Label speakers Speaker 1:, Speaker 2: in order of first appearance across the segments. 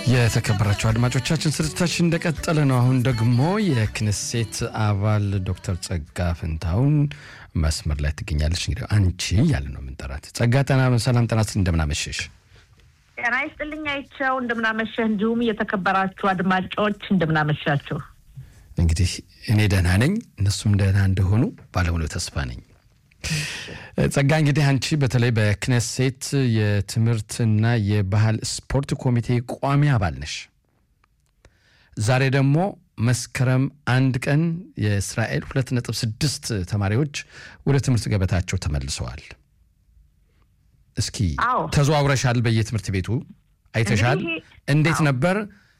Speaker 1: የተከበራቸው አድማጮቻችን ስርጭታችን እንደቀጠለ ነው። አሁን ደግሞ የክንሴት አባል ዶክተር ጸጋ ፍንታውን መስመር ላይ ትገኛለች። እንግዲህ አንቺ እያለ ነው የምንጠራት። ጸጋ ጠና ሰላም ጠና ስል እንደምናመሸሽ
Speaker 2: ጤና ይስጥልኝ አይቸው እንደምናመሸህ፣ እንዲሁም የተከበራችሁ አድማጮች እንደምናመሻችሁ።
Speaker 1: እንግዲህ እኔ ደህና ነኝ፣ እነሱም ደህና እንደሆኑ ባለሙሉ ተስፋ ነኝ። ጸጋ እንግዲህ አንቺ በተለይ በክነሴት የትምህርትና የባህል ስፖርት ኮሚቴ ቋሚ አባል ነሽ። ዛሬ ደግሞ መስከረም አንድ ቀን የእስራኤል ሁለት ነጥብ ስድስት ተማሪዎች ወደ ትምህርት ገበታቸው ተመልሰዋል። እስኪ
Speaker 2: አዎ።
Speaker 1: ተዘዋውረሻል፣ በየትምህርት ቤቱ አይተሻል።
Speaker 2: እንግዲህ-
Speaker 1: እንዴት
Speaker 2: አዎ።
Speaker 1: ነበር?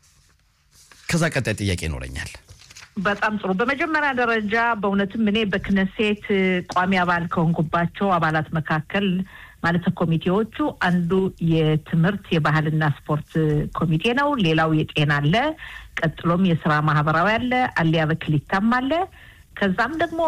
Speaker 1: ከዛ ቀጣይ ጥያቄ ይኖረኛል።
Speaker 2: በጣም ጥሩ። በመጀመሪያ ደረጃ በእውነትም እኔ በክነሴት ቋሚ አባል ከሆንኩባቸው አባላት መካከል ማለት ኮሚቴዎቹ አንዱ የትምህርት የባህልና ስፖርት ኮሚቴ ነው። ሌላው የጤና አለ። ቀጥሎም የስራ ማህበራዊ አለ። አሊያ በክሊታም አለ። ከዛም ደግሞ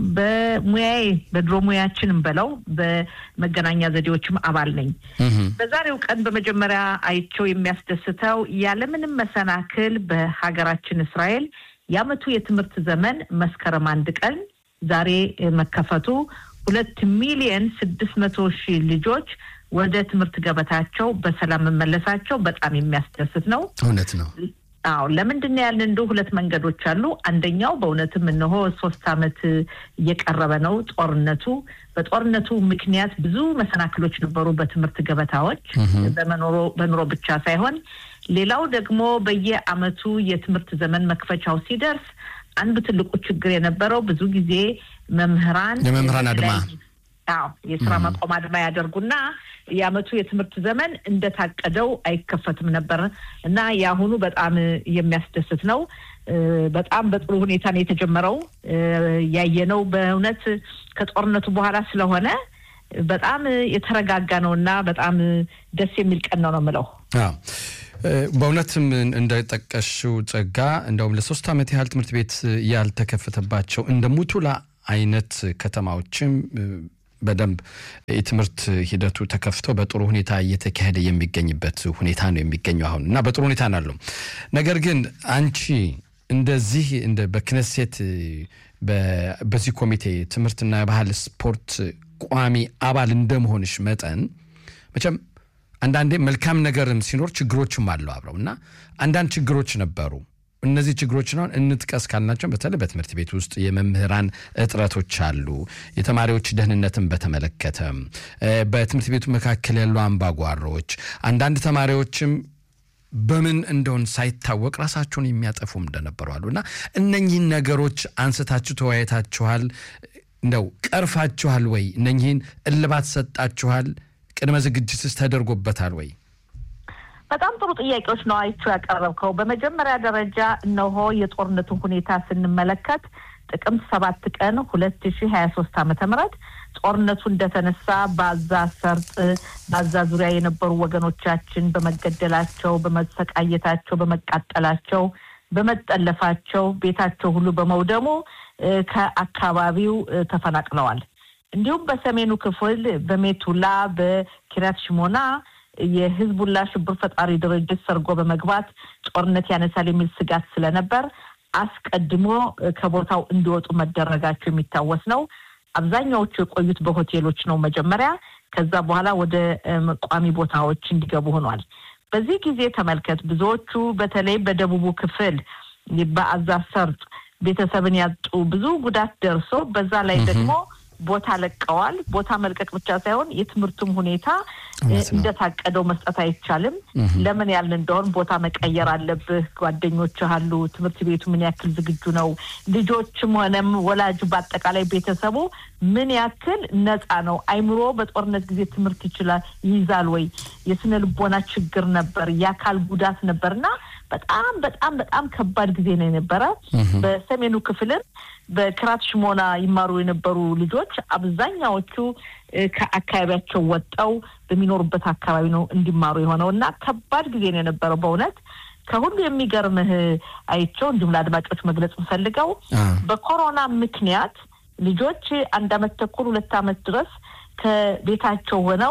Speaker 2: በሙያዬ በድሮ ሙያችንም በለው በመገናኛ ዘዴዎችም አባል ነኝ።
Speaker 1: እህም፣
Speaker 2: በዛሬው ቀን በመጀመሪያ አይቸው የሚያስደስተው ያለምንም መሰናክል በሀገራችን እስራኤል የዓመቱ የትምህርት ዘመን መስከረም አንድ ቀን ዛሬ እ፣ መከፈቱ ሁለት ሚሊየን ስድስት መቶ ሺህ ልጆች ወደ ትምህርት ገበታቸው በሰላም መመለሳቸው በጣም የሚያስደስት ነው።
Speaker 1: እውነት ነው።
Speaker 2: አዎ ለምንድን ነው ያልን? እንደ ሁለት መንገዶች አሉ። አንደኛው በእውነትም እነሆ ሶስት ዓመት እየቀረበ ነው ጦርነቱ። በጦርነቱ ምክንያት ብዙ መሰናክሎች ነበሩ በትምህርት ገበታዎች በመኖሮ በኑሮ ብቻ ሳይሆን፣ ሌላው ደግሞ በየዓመቱ የትምህርት ዘመን መክፈቻው ሲደርስ አንዱ ትልቁ ችግር የነበረው ብዙ ጊዜ መምህራን
Speaker 1: የመምህራን አድማ።
Speaker 2: አዎ የስራ ማቆም አድማ ያደርጉና የዓመቱ የትምህርት ዘመን እንደታቀደው አይከፈትም ነበር እና የአሁኑ በጣም የሚያስደስት ነው። እ፣ በጣም በጥሩ ሁኔታ ነው የተጀመረው። እ፣ ያየነው በእውነት ከጦርነቱ በኋላ ስለሆነ በጣም የተረጋጋ ነው እና በጣም ደስ የሚል ቀን ነው ነው የምለው።
Speaker 1: አዎ እ፣ በእውነትም እንደጠቀሽው ጸጋ እንደውም ለሶስት ዓመት ያህል ትምህርት ቤት ያልተከፈተባቸው እንደ ሙቱላ አይነት ከተማዎችም እ፣ በደንብ የትምህርት ሂደቱ ተከፍቶ በጥሩ ሁኔታ እየተካሄደ የሚገኝበት ሁኔታ ነው የሚገኘው አሁን እና በጥሩ ሁኔታ ነው ያለው። ነገር ግን አንቺ እንደዚህ እንደ በክነሴት እ፣ በ- በዚህ ኮሚቴ ትምህርትና የባህል ስፖርት ቋሚ አባል እንደመሆንሽ መጠን መቼም አንዳንዴ መልካም ነገርም ሲኖር ችግሮችም አለው አብረው እና አንዳንድ ችግሮች ነበሩ። እነዚህ ችግሮችን አሁን እንጥቀስ ካልናቸው በተለይ በትምህርት ቤት ውስጥ የመምህራን እጥረቶች አሉ። የተማሪዎች ደህንነትን በተመለከተ እ፣ በትምህርት ቤቱ መካከል ያሉ አምባጓሮች፣ አንዳንድ ተማሪዎችም በምን እንደሆን ሳይታወቅ ራሳቸውን የሚያጠፉም እንደነበሩ አሉ እና እነኚህን ነገሮች አንስታችሁ ተወያይታችኋል? እንደው ቀርፋችኋል ወይ? እነኚህን እልባት ሰጣችኋል? ቅድመ ዝግጅትስ ተደርጎበታል ወይ?
Speaker 2: በጣም ጥሩ ጥያቄዎች ነው አይቼው ያቀረብከው። በመጀመሪያ ደረጃ እነሆ የጦርነቱን ሁኔታ ስንመለከት ጥቅምት ሰባት ቀን ሁለት ሺ ሀያ ሶስት ዓመተ ምህረት ጦርነቱ እንደተነሳ በአዛ ሰርጥ በአዛ ዙሪያ የነበሩ ወገኖቻችን በመገደላቸው፣ በመሰቃየታቸው፣ በመቃጠላቸው፣ በመጠለፋቸው ቤታቸው ሁሉ በመውደሙ እ፣ ከአካባቢው እ፣ ተፈናቅለዋል። እንዲሁም በሰሜኑ ክፍል በሜቱላ በኪራት ሽሞና የህዝቡላ ሽብር ፈጣሪ ድርጅት ሰርጎ በመግባት ጦርነት ያነሳል የሚል ስጋት ስለነበር አስቀድሞ እ፣ ከቦታው እንዲወጡ መደረጋቸው የሚታወስ ነው። አብዛኛዎቹ የቆዩት በሆቴሎች ነው መጀመሪያ። ከዛ በኋላ ወደ እም፣ ቋሚ ቦታዎች እንዲገቡ ሆኗል። በዚህ ጊዜ ተመልከት፣ ብዙዎቹ በተለይ በደቡቡ ክፍል በአዛ ሰርጥ ቤተሰብን ያጡ ብዙ ጉዳት ደርሶ በዛ ላይ ደግሞ ቦታ ለቀዋል። ቦታ መልቀቅ ብቻ ሳይሆን የትምህርቱም ሁኔታ እ፣
Speaker 1: እውነት ነው።
Speaker 2: እንደታቀደው መስጠት አይቻልም። ለምን ያልን እንደሆን ቦታ መቀየር አለብህ። ጓደኞች አሉ። ትምህርት ቤቱ ምን ያክል ዝግጁ ነው? ልጆችም ሆነም ወላጁ በአጠቃላይ ቤተሰቡ ምን ያክል ነፃ ነው? አይምሮ በጦርነት ጊዜ ትምህርት ይችላል ይይዛል ወይ? የስነ ልቦና ችግር ነበር፣ የአካል ጉዳት ነበር እና በጣም በጣም በጣም ከባድ ጊዜ ነው የነበረ። በሰሜኑ ክፍልም በክራት ሽሞና ይማሩ የነበሩ ልጆች አብዛኛዎቹ እ፣ ከአካባቢያቸው ወጠው በሚኖሩበት አካባቢ ነው እንዲማሩ የሆነው እና ከባድ ጊዜ ነው የነበረው በእውነት ከሁሉ የሚገርምህ አይቸው እንዲሁም ለአድማጮች መግለጽ የምፈልገው
Speaker 1: አ፣
Speaker 2: በኮሮና ምክንያት ልጆች አንድ አመት ተኩል ሁለት አመት ድረስ ከቤታቸው ሆነው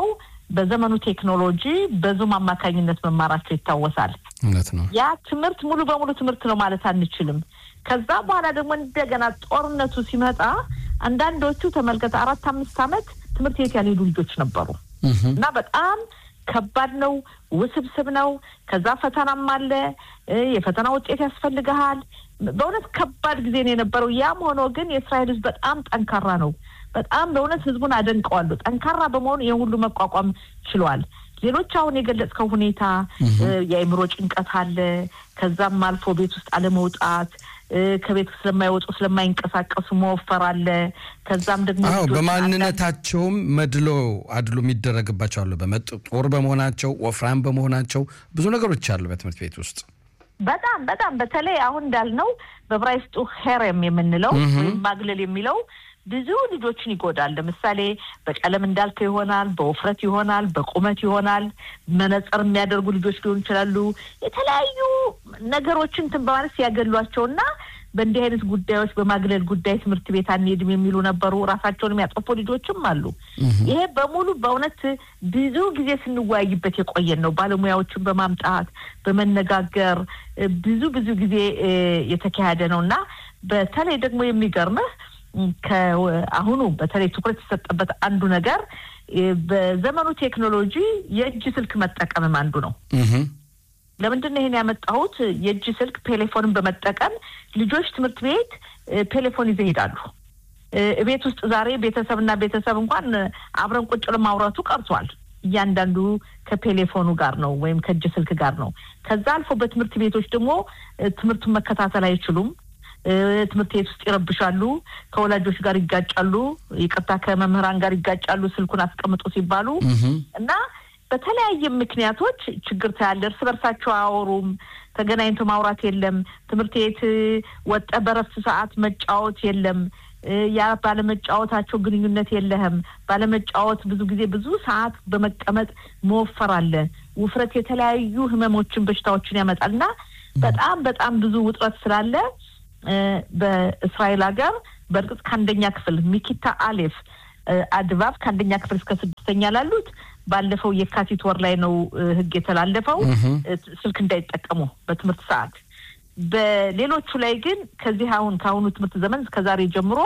Speaker 2: በዘመኑ ቴክኖሎጂ በዙም አማካኝነት መማራቸው ይታወሳል።
Speaker 1: እውነት ነው።
Speaker 2: ያ ትምህርት ሙሉ በሙሉ ትምህርት ነው ማለት አንችልም። ከዛ በኋላ ደግሞ እንደገና ጦርነቱ ሲመጣ አንዳንዶቹ ተመልከተ አራት አምስት ዓመት ትምህርት ቤት ያልሄዱ ልጆች ነበሩ እና በጣም ከባድ ነው፣ ውስብስብ ነው። ከዛ ፈተናም አለ፣ የፈተና ውጤት ያስፈልግሃል። በእውነት ከባድ ጊዜ ነው የነበረው። ያም ሆኖ ግን የእስራኤል ሕዝብ በጣም ጠንካራ ነው። በጣም በእውነት ሕዝቡን አደንቀዋለሁ። ጠንካራ በመሆኑ ይህን ሁሉ መቋቋም ችሏል። ሌሎች አሁን የገለጽከው ሁኔታ የአእምሮ ጭንቀት አለ። ከዛም አልፎ ቤት ውስጥ አለመውጣት ከቤት ስለማይወጡ ስለማይንቀሳቀሱ መወፈር አለ። ከዛም ደግሞ
Speaker 1: አዎ በማንነታቸውም መድሎ አድሎ የሚደረግባቸው አሉ። በመጥ ጦር በመሆናቸው ወፍራም በመሆናቸው ብዙ ነገሮች አሉ በትምህርት ቤት ውስጥ
Speaker 2: በጣም በጣም በተለይ አሁን እንዳልነው በዕብራይስጡ ሄሬም የምንለው ወይም ማግለል የሚለው ብዙ ልጆችን ይጎዳል። ለምሳሌ በቀለም እንዳልከው ይሆናል፣ በውፍረት ይሆናል፣ በቁመት ይሆናል። መነጽር የሚያደርጉ ልጆች ሊሆኑ ይችላሉ። የተለያዩ ነገሮችን እንትን በማለት ሲያገሏቸውና በእንዲህ አይነት ጉዳዮች በማግለል ጉዳይ ትምህርት ቤት አንሄድም የሚሉ ነበሩ። ራሳቸውን የሚያጠፉ ልጆችም አሉ። ይሄ በሙሉ በእውነት ብዙ ጊዜ ስንወያይበት የቆየን ነው። ባለሙያዎችን በማምጣት በመነጋገር ብዙ ብዙ ጊዜ የተካሄደ ነው እና በተለይ ደግሞ የሚገርምህ ከአሁኑ በተለይ ትኩረት የሰጠበት አንዱ ነገር በዘመኑ ቴክኖሎጂ የእጅ ስልክ መጠቀምም አንዱ ነው። ለምንድን ነው ይሄን ያመጣሁት? የእጅ ስልክ ቴሌፎንን በመጠቀም ልጆች ትምህርት ቤት ቴሌፎን ይዘው ይሄዳሉ። ቤት ውስጥ ዛሬ ቤተሰብና ቤተሰብ እንኳን አብረን ቁጭ ለማውራቱ ቀርቷል። እያንዳንዱ ከቴሌፎኑ ጋር ነው ወይም ከእጅ ስልክ ጋር ነው። ከዛ አልፎ በትምህርት ቤቶች ደግሞ ትምህርቱን መከታተል አይችሉም። ትምህርት ቤት ውስጥ ይረብሻሉ፣ ከወላጆች ጋር ይጋጫሉ፣ ይቅርታ ከመምህራን ጋር ይጋጫሉ፣ ስልኩን አስቀምጡ ሲባሉ እና በተለያየ ምክንያቶች ችግር ታያለ። እርስ በርሳቸው አያወሩም። ተገናኝቶ ማውራት የለም። ትምህርት ቤት ወጠ በረፍት ሰዓት መጫወት የለም። ያ ባለመጫወታቸው ግንኙነት የለህም። ባለመጫወት ብዙ ጊዜ ብዙ ሰዓት በመቀመጥ መወፈር አለ። ውፍረት የተለያዩ ህመሞችን፣ በሽታዎችን ያመጣል እና በጣም በጣም ብዙ ውጥረት ስላለ በእስራኤል ሀገር በእርግጥ ከአንደኛ ክፍል ሚኪታ አሌፍ አድባብ ከአንደኛ ክፍል እስከ ስድስተኛ ላሉት ባለፈው የካቲት ወር ላይ ነው ህግ የተላለፈው ስልክ እንዳይጠቀሙ በትምህርት ሰዓት። በሌሎቹ ላይ ግን ከዚህ አሁን ከአሁኑ ትምህርት ዘመን ከዛሬ ጀምሮ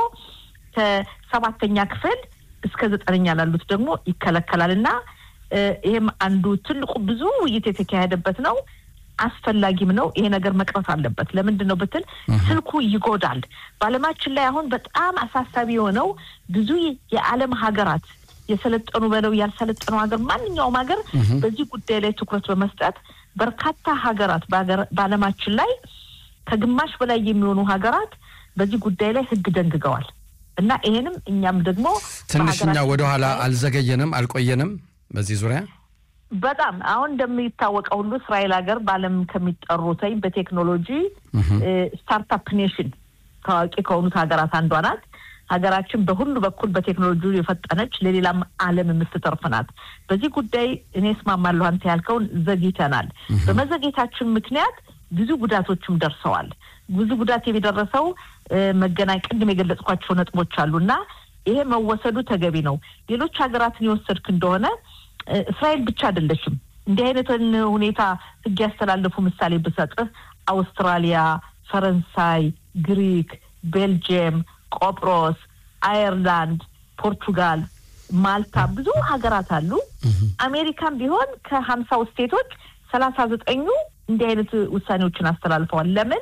Speaker 2: ከሰባተኛ ክፍል እስከ ዘጠነኛ ላሉት ደግሞ ይከለከላል እና ይህም አንዱ ትልቁ ብዙ ውይይት የተካሄደበት ነው። አስፈላጊም ነው። ይሄ ነገር መቅረት አለበት። ለምንድን ነው ብትል ስልኩ ይጎዳል። በዓለማችን ላይ አሁን በጣም አሳሳቢ የሆነው ብዙ የዓለም ሀገራት የሰለጠኑ በለው ያልሰለጠኑ ሀገር ማንኛውም ሀገር በዚህ ጉዳይ ላይ ትኩረት በመስጠት በርካታ ሀገራት በዓለማችን ላይ ከግማሽ በላይ የሚሆኑ ሀገራት በዚህ ጉዳይ ላይ ህግ ደንግገዋል እና ይሄንም እኛም ደግሞ
Speaker 1: ትንሽኛ ወደኋላ አልዘገየንም፣ አልቆየንም በዚህ ዙሪያ
Speaker 2: በጣም አሁን እንደሚታወቀው ሁሉ እስራኤል ሀገር በዓለም ከሚጠሩትኝ በቴክኖሎጂ ስታርታፕ ኔሽን ታዋቂ ከሆኑት ሀገራት አንዷ ናት። ሀገራችን በሁሉ በኩል በቴክኖሎጂ የፈጠነች ለሌላም ዓለም የምትተርፍ ናት። በዚህ ጉዳይ እኔ እስማማለሁ። አንተ ያልከውን ዘግይተናል። በመዘግየታችን ምክንያት ብዙ ጉዳቶችም ደርሰዋል። ብዙ ጉዳት የሚደረሰው መገናኝ ቅድም የገለጽኳቸው ነጥቦች አሉ እና ይሄ መወሰዱ ተገቢ ነው። ሌሎች ሀገራትን የወሰድክ እንደሆነ እስራኤል ብቻ አይደለችም። እንዲህ አይነትን ሁኔታ ህግ ያስተላለፉ ምሳሌ ብሰጥህ አውስትራሊያ፣ ፈረንሳይ፣ ግሪክ፣ ቤልጅየም፣ ቆጵሮስ፣ አየርላንድ፣ ፖርቱጋል፣ ማልታ ብዙ ሀገራት አሉ። አሜሪካም ቢሆን ከሀምሳው ስቴቶች ሰላሳ ዘጠኙ እንዲህ አይነት ውሳኔዎችን አስተላልፈዋል። ለምን?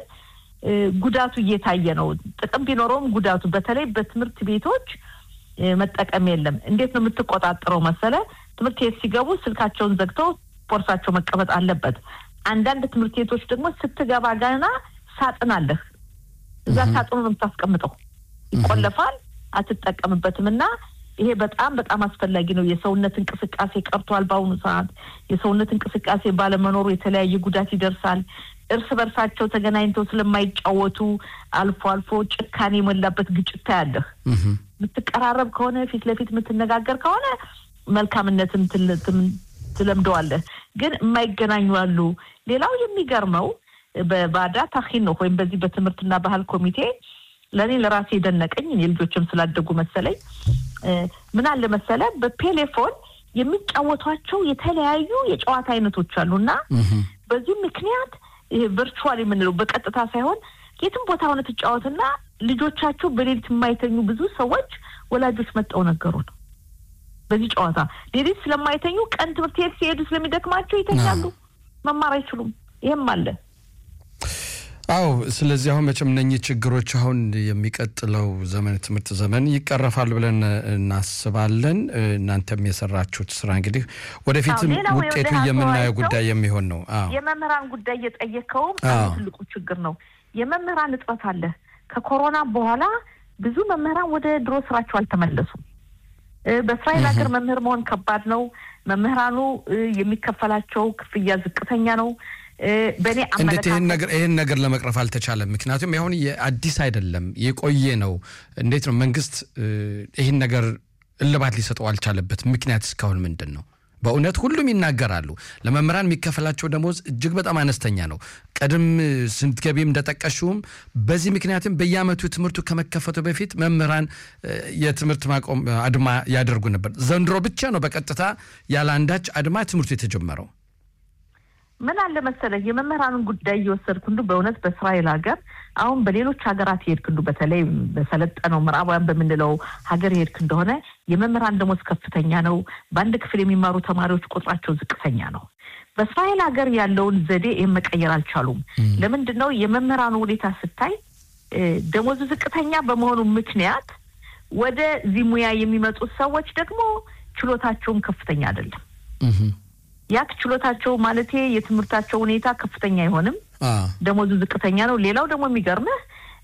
Speaker 2: ጉዳቱ እየታየ ነው። ጥቅም ቢኖረውም ጉዳቱ በተለይ በትምህርት ቤቶች መጠቀም የለም። እንዴት ነው የምትቆጣጠረው መሰለ? ትምህርት ቤት ሲገቡ ስልካቸውን ዘግተው ቦርሳቸው መቀመጥ አለበት። አንዳንድ ትምህርት ቤቶች ደግሞ ስትገባ ገና ሳጥን አለህ፣ እዛ ሳጥኑ ነው የምታስቀምጠው። ይቆለፋል፣ አትጠቀምበትም እና ይሄ በጣም በጣም አስፈላጊ ነው። የሰውነት እንቅስቃሴ ቀርቷል። በአሁኑ ሰዓት የሰውነት እንቅስቃሴ ባለመኖሩ የተለያየ ጉዳት ይደርሳል። እርስ በርሳቸው ተገናኝተው ስለማይጫወቱ አልፎ አልፎ ጭካኔ የሞላበት ግጭት ታያለህ። የምትቀራረብ ከሆነ ፊት ለፊት የምትነጋገር ከሆነ መልካምነትን ትለምደዋለህ። ግን የማይገናኙ አሉ። ሌላው የሚገርመው በባዳ ታኪኖ ወይም በዚህ በትምህርትና ባህል ኮሚቴ ለእኔ ለራሴ የደነቀኝ የልጆችም ስላደጉ መሰለኝ ምን አለ መሰለ በቴሌፎን የሚጫወቷቸው የተለያዩ የጨዋታ አይነቶች አሉ እና በዚህ ምክንያት ቨርቹዋል የምንለው በቀጥታ ሳይሆን የትም ቦታ ሆነ ትጫወትና ልጆቻቸው በሌሊት የማይተኙ ብዙ ሰዎች ወላጆች መጠው ነገሩ ነው። በዚህ ጨዋታ ሌሊት ስለማይተኙ ቀን ትምህርት ቤት ሲሄዱ ስለሚደክማቸው ይተኛሉ፣ መማር አይችሉም። ይህም አለ።
Speaker 1: አዎ። ስለዚህ አሁን መቼም እነኚህ ችግሮች አሁን የሚቀጥለው ዘመን ትምህርት ዘመን ይቀረፋሉ ብለን እናስባለን። እናንተም የሰራችሁት ስራ እንግዲህ ወደፊትም ውጤቱ የምናየው ጉዳይ የሚሆን ነው።
Speaker 2: የመምህራን ጉዳይ እየጠየቀውም ትልቁ ችግር ነው። የመምህራን እጥረት አለ። ከኮሮና በኋላ ብዙ መምህራን ወደ ድሮ ስራቸው አልተመለሱም። በእስራኤል ሀገር መምህር መሆን ከባድ ነው። መምህራኑ የሚከፈላቸው ክፍያ ዝቅተኛ ነው። በእኔ
Speaker 1: እንዴት ይህን ነገር ይህን ነገር ለመቅረፍ አልተቻለም? ምክንያቱም አሁን የአዲስ አይደለም የቆየ ነው። እንዴት ነው መንግስት ይህን ነገር እልባት ሊሰጠው አልቻለበት ምክንያት እስካሁን ምንድን ነው? በእውነት ሁሉም ይናገራሉ። ለመምህራን የሚከፈላቸው ደሞዝ እጅግ በጣም አነስተኛ ነው። ቀድም ስትገቢም እንደጠቀሽውም በዚህ ምክንያትም በየዓመቱ ትምህርቱ ከመከፈቱ በፊት መምህራን የትምህርት ማቆም አድማ ያደርጉ ነበር። ዘንድሮ ብቻ ነው በቀጥታ ያለ አንዳች አድማ ትምህርቱ የተጀመረው።
Speaker 2: ምን አለ መሰለህ የመምህራንን ጉዳይ እየወሰድክ እንዱ በእውነት በእስራኤል ሀገር አሁን በሌሎች ሀገራት የሄድክ እንዱ በተለይ በሰለጠነው ምዕራባውያን በምንለው ሀገር የሄድክ እንደሆነ የመምህራን ደሞዝ ከፍተኛ ነው። በአንድ ክፍል የሚማሩ ተማሪዎች ቁጥራቸው ዝቅተኛ ነው። በእስራኤል ሀገር ያለውን ዘዴ ይህን መቀየር አልቻሉም። ለምንድን ነው የመምህራኑ ሁኔታ ስታይ ደሞዙ ዝቅተኛ በመሆኑ ምክንያት ወደዚህ ሙያ የሚመጡት ሰዎች ደግሞ ችሎታቸውም ከፍተኛ አይደለም። ያክ ችሎታቸው ማለቴ የትምህርታቸው ሁኔታ ከፍተኛ አይሆንም፣ ደሞዙ ዝቅተኛ ነው። ሌላው ደግሞ የሚገርምህ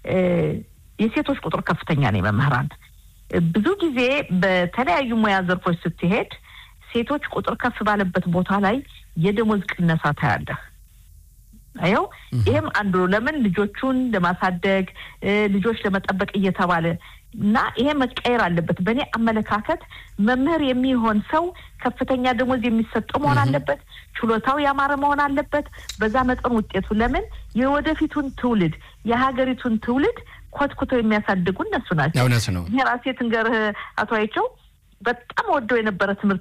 Speaker 2: የሴቶች ቁጥር ከፍተኛ ነው። የመምህራን ብዙ ጊዜ በተለያዩ ሙያ ዘርፎች ስትሄድ ሴቶች ቁጥር ከፍ ባለበት ቦታ ላይ የደሞዝ ቅነሳ ታያለህ። አየው፣ ይህም አንዱ ነው። ለምን ልጆቹን ለማሳደግ ልጆች ለመጠበቅ እየተባለ እና ይሄ መቀየር አለበት። በእኔ አመለካከት መምህር የሚሆን ሰው ከፍተኛ ደሞዝ የሚሰጠው መሆን አለበት። ችሎታው ያማረ መሆን አለበት። በዛ መጠን ውጤቱ ለምን የወደፊቱን ትውልድ የሀገሪቱን ትውልድ ኮትኩተው የሚያሳድጉ እነሱ ናቸው።
Speaker 1: እውነት ነው።
Speaker 2: ይሄ ራሴ ትንገርህ አቶ አይቸው በጣም ወደው የነበረ ትምህርት